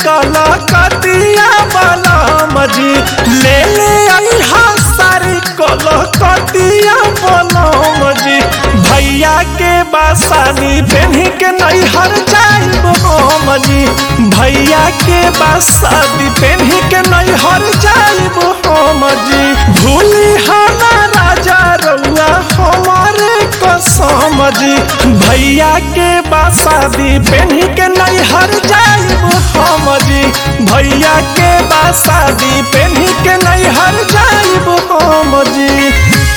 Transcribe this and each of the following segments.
कलकतिया बलम जी ले ले अइहा सारी कलकतिया बलम जी भैया के बासानी पेन्ही के नैहर जाइब हम जी भैया के बासादी पेन्ही के नैहर जाइब हम जी भूली हला राजा रउआ हमारे कसम जी भैया के बासादी पेन्ही के नैहर जाइब हम जी भैया के बासादी पेन्ही के नैहर जाइब हम जी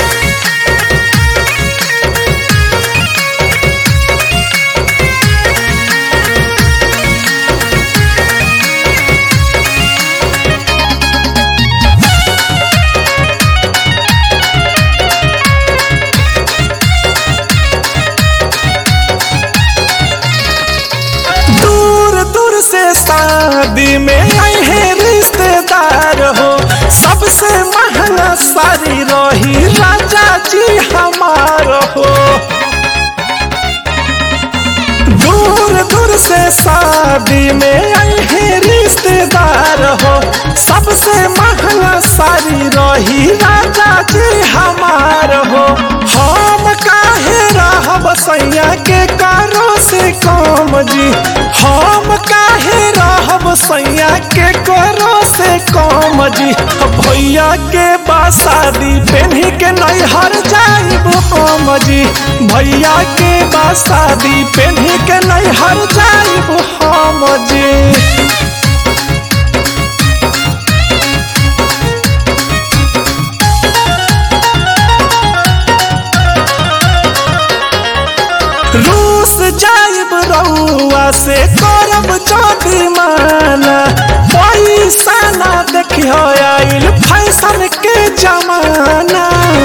दूर दूर से शादी में आए हैं रिश्तेदार हो सबसे महंगा सारी रही राजा जी हमार हो दूर दूर से शादी में आए हैं रिश्तेदार हो सबसे महंगा सारी रही राजा जी हमार हो हम काहे रहब सैया के कारो से कम जी हम काहे रहब सैया के करो से कम जी भैया के बासादी पेन्ही के नैहर जाइब हम जी भैया के बासादी पेन्ही के नैहर जाइब हम जी रूस जाइब रउआ से करब चौकी माना पैसा ना देखियो आइल फैशन के जमाना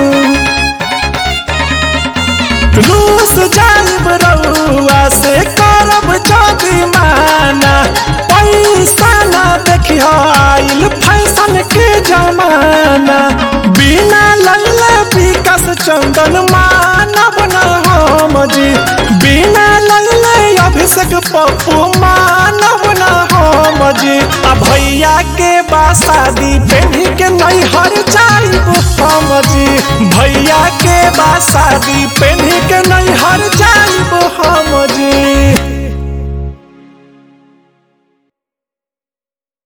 रूस जाइब रउआ से करब चौकी माना पैसा ना देखियो आइल फैशन के जमाना बिना लल्ला विकास चंदन मानव न हम जी बिना लल्ले अभिषेक पप्पू मानव न हम जी आ भैया के बासादी पेन्ही के नैहर जाइब हम जी भैया के बासादी पेन्ही के नैहर जाइब हम जी